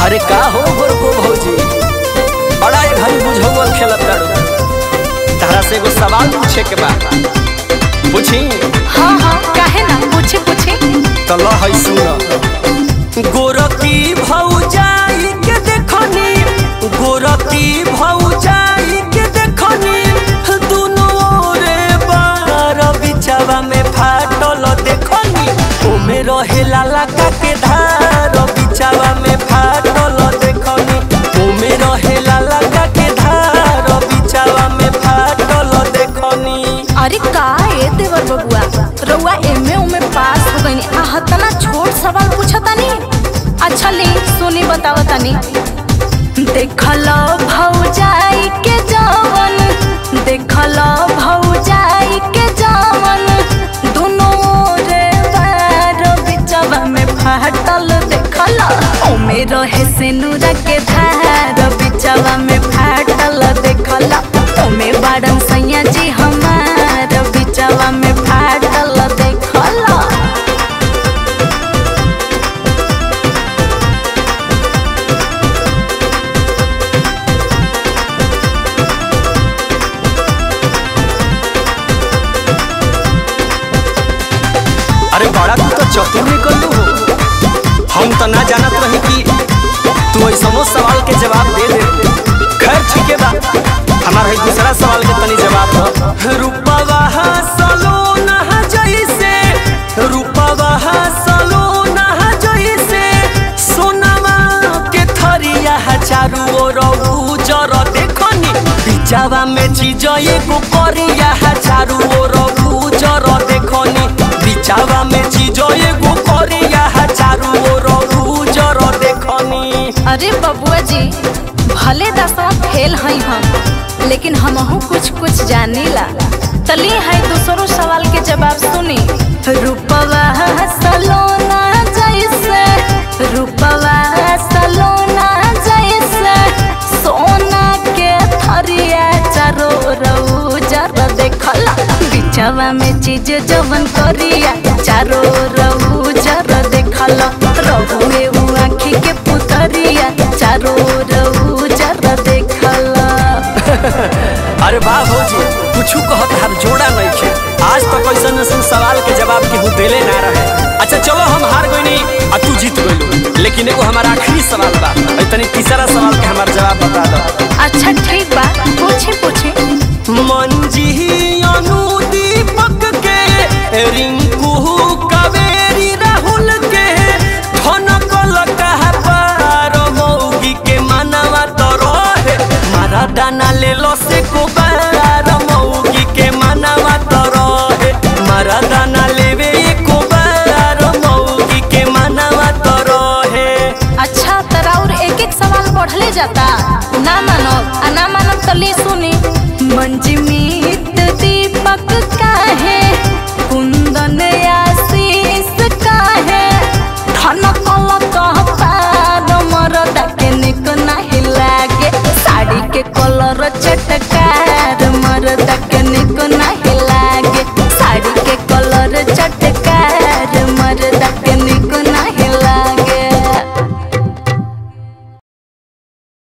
अरे का हो गोर को भौजी बड़ा एक घड़ी बुझौल खेलत तारू तारा से एगो सवाल पूछे के बा पूछी हाँ हाँ काहे ना पूछे पूछे तो ल है सुन गोरकी भौजाई के देखनी गोरकी भौजाई के देखनी दुनो रे बार बिछावा में फाटल देखनी ओमे रहे लाला का के धार बिछावा में फाटल देखनी ओमे रहे लाला का के धार बिछावा में फाटल देखनी अरे का ए देवर बबुआ रउआ एमे उमे पास हो गईनी आ हतना छोट सवाल पूछतानी अच्छा ले सुनी बतावतानी देखल भौजाई के जवन देखल भौजाई के जवन दुनो रे बार बिचवा में फाटल देखल ओमे रहे सिनुरा के धार बिचवा में फाटल देखल ओमे बाड़न सैया जी हमार बिचवा में फाटल देखल अरे बड़ा तू तो चतुर निकल हो हम तो ना जानत रही कि तू ऐसनो सवाल के जवाब दे दे खैर ठीक है बा हमारा है दूसरा सवाल के तनी जवाब दो रूपवा सलोना जैसे रूपवा सलोना जैसे सोनावा के थरिया चारू ओर उजर देखनी बिचावा में चीज एगो करिया चारू ओर उजर देखनी बिचावा में चीज एगो करिया चारू ओर उजर देखनी अरे बबुआ जी भले दसवा फेल हई हम लेकिन हमहू कुछ कुछ जानीला तली है दूसरो सवाल के जवाब सुनी रूपवा सलोना जैसे रूपवा सलोना जैसे सोना के थरिया चारो रउजर देखला बिचवा में चीज जवन करिया चारो रउजर देखला रहुए उ आँखी के पुतरिया चारो रउजर देखला अरे वाह भौजी कुछ कहत हर जोड़ा नहीं खे आज तक ऐसा ऐसा सवाल के जवाब केहू देले ना रहे अच्छा चलो हम हार गईनी आ तू जीत गइलू लेकिन एगो हमारा आखिरी सवाल बा अइ तनी तीसरा सवाल के हमार जवाब बता दो अच्छा ठीक बा पूछे पूछे मंजी अनु दीपक के रिंकू कावेरी राहुल के ठनकल कहा पार मौगी के मनवा तो रहे मारा दाना ले लो से को बार मौगी के मनवा तो रहे मारा दाना लेवे को बार मौगी के मनवा तो रहे अच्छा तरा और एक एक सवाल बढ़ले जाता ना मानो आ ना मानो तो ले सुनी मंजमीत दीपक काहे कुंदन आशीष काहे ठनकल कह पार मरदा के निक नाही लागे साड़ी के कलर चटका